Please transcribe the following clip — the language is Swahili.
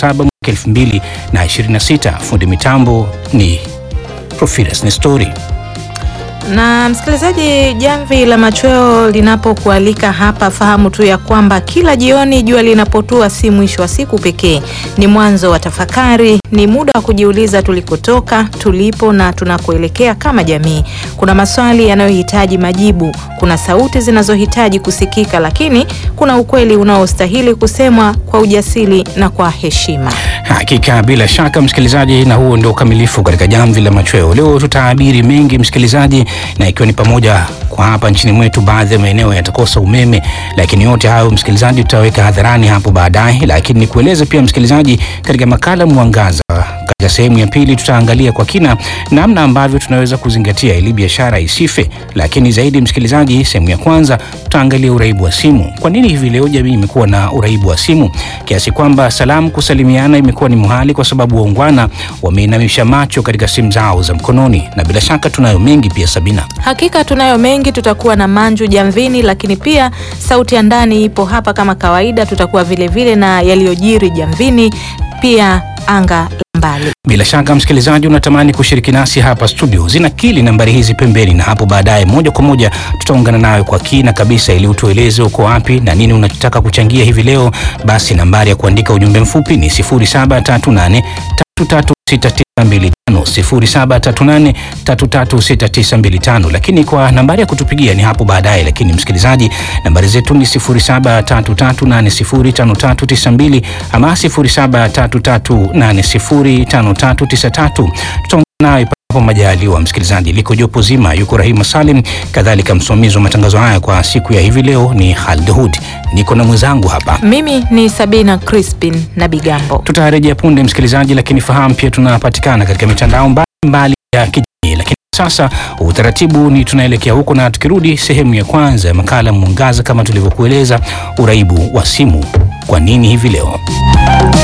saba mwaka elfu mbili na ishirini na sita. Fundi mitambo ni Profirus Nestori. Na msikilizaji, jamvi la machweo linapokualika hapa, fahamu tu ya kwamba kila jioni jua linapotua si mwisho wa siku pekee, ni mwanzo wa tafakari. Ni muda wa kujiuliza tulikotoka, tulipo na tunakoelekea kama jamii. Kuna maswali yanayohitaji majibu, kuna sauti zinazohitaji kusikika, lakini kuna ukweli unaostahili kusemwa kwa ujasiri na kwa heshima. Hakika bila shaka msikilizaji, na huo ndio ukamilifu katika jamvi la machweo. Leo tutaabiri mengi msikilizaji, na ikiwa ni pamoja kwa hapa nchini mwetu baadhi ya maeneo yatakosa umeme, lakini yote hayo msikilizaji tutaweka hadharani hapo baadaye. Lakini nikueleze pia msikilizaji, katika makala Mwangaza katika sehemu ya pili tutaangalia kwa kina namna ambavyo tunaweza kuzingatia ili biashara isife. Lakini zaidi msikilizaji, sehemu ya kwanza tutaangalia uraibu wa simu. Kwa nini hivi leo jamii imekuwa na uraibu wa simu kiasi kwamba salamu kusalimiana imekuwa ni muhali kwa sababu waungwana wameinamisha macho katika simu zao za mkononi? Na bila shaka tunayo mengi pia, Sabina. Hakika tunayo mengi, tutakuwa na manju jamvini, lakini pia sauti ya ndani ipo hapa kama kawaida. Tutakuwa vilevile vile na yaliyojiri jamvini, pia anga la mbali. Bila shaka msikilizaji, unatamani kushiriki nasi hapa studio, zinakili nambari hizi pembeni, na hapo baadaye moja kwa moja tutaungana nawe kwa kina kabisa, ili utueleze uko wapi na nini unachotaka kuchangia hivi leo. Basi nambari ya kuandika ujumbe mfupi ni 0738 336925 0738336925, lakini kwa nambari ya kutupigia ni hapo baadaye. Lakini msikilizaji, nambari zetu ni 0733805392 ama 0733805393. Tutaungana nawe panapo majaliwa. Msikilizaji, liko jopo zima, yuko Rahima Salim, kadhalika msimamizi wa matangazo haya kwa siku ya hivi leo ni Khalid Hud, niko na mwenzangu hapa Mimi ni Sabina Crispin na Bigambo. tutarejea punde msikilizaji, lakini fahamu pia tunapatikana katika mitandao mbalimbali ya kijamii. Lakini sasa utaratibu ni tunaelekea huko, na tukirudi sehemu ya kwanza ya makala Mwangaza, kama tulivyokueleza, uraibu wa simu, kwa nini hivi leo